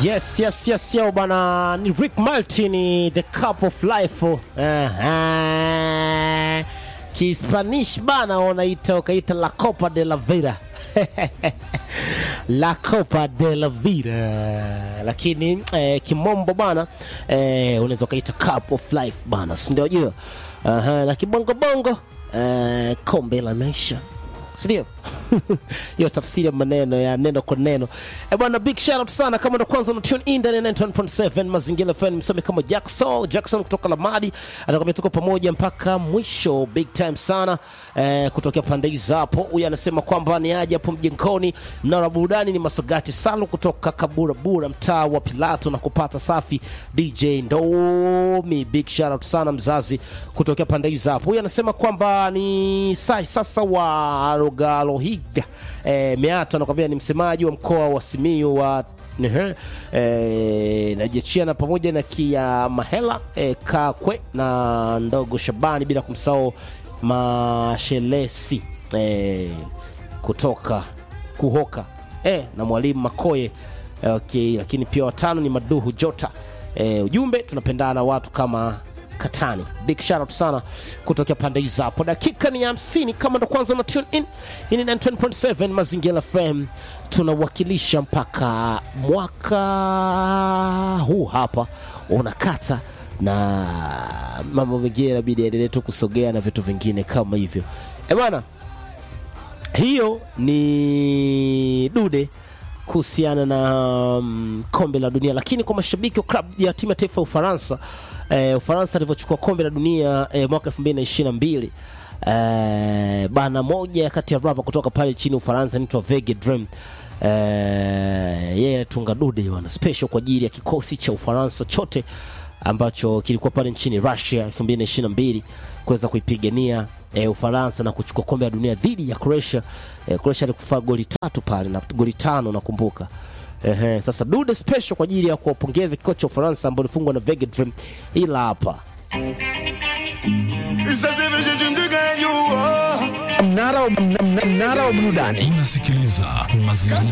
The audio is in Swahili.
Yes, yes, yes, yo bana, ni Rick Martin, the cup of life. Uh-huh. Kispanish bana wanaita wakaita la copa de la vida la copa de la vida, lakini eh, kimombo bana eh, unaweza ukaita cup of life bana, si ndio? Jua uh-huh. na kibongobongo eh, kombe la maisha sindio? hiyo tafsiri ya maneno ya neno kwa neno. E bwana, big shout out sana kama ndo kwanza una tune in ndani ya 91.7 Mazingira FM, msome kama Jackson Jackson kutoka Lamadi, anakwambia tuko pamoja mpaka mwisho, big time sana eh, kutokea pande hizo hapo. Huyu anasema kwamba ni aje hapo mjengoni, mnara burudani ni Masagati Salu kutoka Kaburabura, mtaa wa Pilato na kupata safi DJ Ndomi, big shout out sana mzazi kutokea pande hizo hapo. Huyu anasema kwamba ni sai sasa wa Rogalohiga eh, Meato anakwambia ni msemaji wa mkoa wa Simiyu wa Nehe, eh, najechiana pamoja na Kia Mahela eh, Kakwe na ndogo Shabani bila kumsahau Mashelesi eh, kutoka Kuhoka eh, na mwalimu Makoye eh, okay, lakini pia watano ni Maduhu Jota eh, ujumbe tunapendana watu kama Katani. Big shout out sana kutokea pande hizo hapo. Dakika ni hamsini kama ndo kwanza una tune in. Hii ni 9.7 Mazingira FM. Tunawakilisha mpaka mwaka huu hapa unakata na mambo mengine inabidi yaendelee tu kusogea na vitu vingine kama hivyo. Eh bwana, hiyo ni dude kuhusiana na um, kombe la dunia, lakini kwa mashabiki wa klabu ya timu ya taifa ya Ufaransa eh, Ufaransa alivyochukua kombe la dunia eh, mwaka 2022 eh, bana moja kati ya rapa kutoka pale nchini Ufaransa anaitwa Vege Dream eh, yeye anatunga dude bana special kwa ajili ya kikosi cha Ufaransa chote ambacho kilikuwa pale nchini Russia 2022 kuweza kuipigania e, Ufaransa na kuchukua kombe la dunia dhidi ya Croatia. E, Croatia alikufa goli tatu pale na goli tano nakumbuka. Ehe, sasa dude special kwa ajili ya kuwapongeza kikosi cha Ufaransa ambao ilifungwa na Vega Dream, ila hapa Mnara wa mnara wa burudani Unasikiliza Mazingira